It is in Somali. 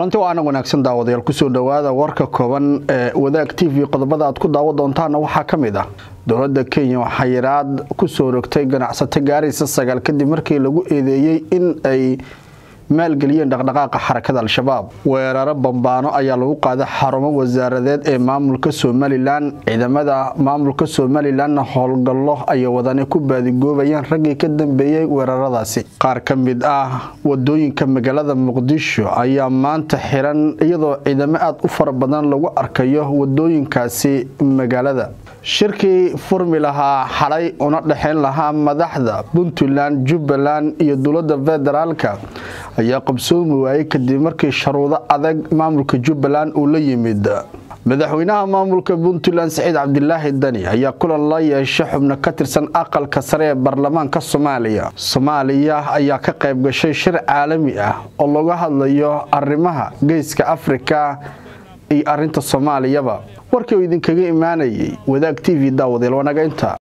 kulanti oo aanan wanaagsan daawadayaal kusoo dhowaada warka kooban ee wadaag t v qodobada aad ku daawo doontaana waxaa ka mid ah dowladda kenya waxaa yaraad kusoo rogtay ganacsato gaaraysa sagaal kadib markii lagu eedeeyey in ay maalgeliyeen dhaqdhaqaaqa xarakada al-shabaab weeraro bambaano ayaa lagu qaaday xarumo wasaaradeed ee maamulka somalilan ciidamada maamulka somalilanna howlgallo ayay wadani ku baadigoobayaan raggii ka dambeeyey weeraradaasi qaar ka mid ah wadooyinka magaalada muqdisho ayaa maanta xiran iyadoo ciidamo aada u fara badan lagu arkayo wadooyinkaasi magaalada shirkii furmi lahaa xalay una dhexayn lahaa madaxda puntland jubbaland iyo dowladda federaalka ayaa qabsoomi waayey kadib markii sharuudo adag maamulka jubbaland uu la yimid madaxweynaha maamulka puntland saciid cabdilaahi dani ayaa kulan la yeeshay xubno ka tirsan aqalka sare ee baarlamaanka soomaaliya soomaaliya ayaa ka qayb gashay shir caalami ah oo laga hadlayo arrimaha geeska afrika iyo arinta soomaaliyaba warkii oo idinkaga imaanayay wadaag t v daawadeel wanaga inta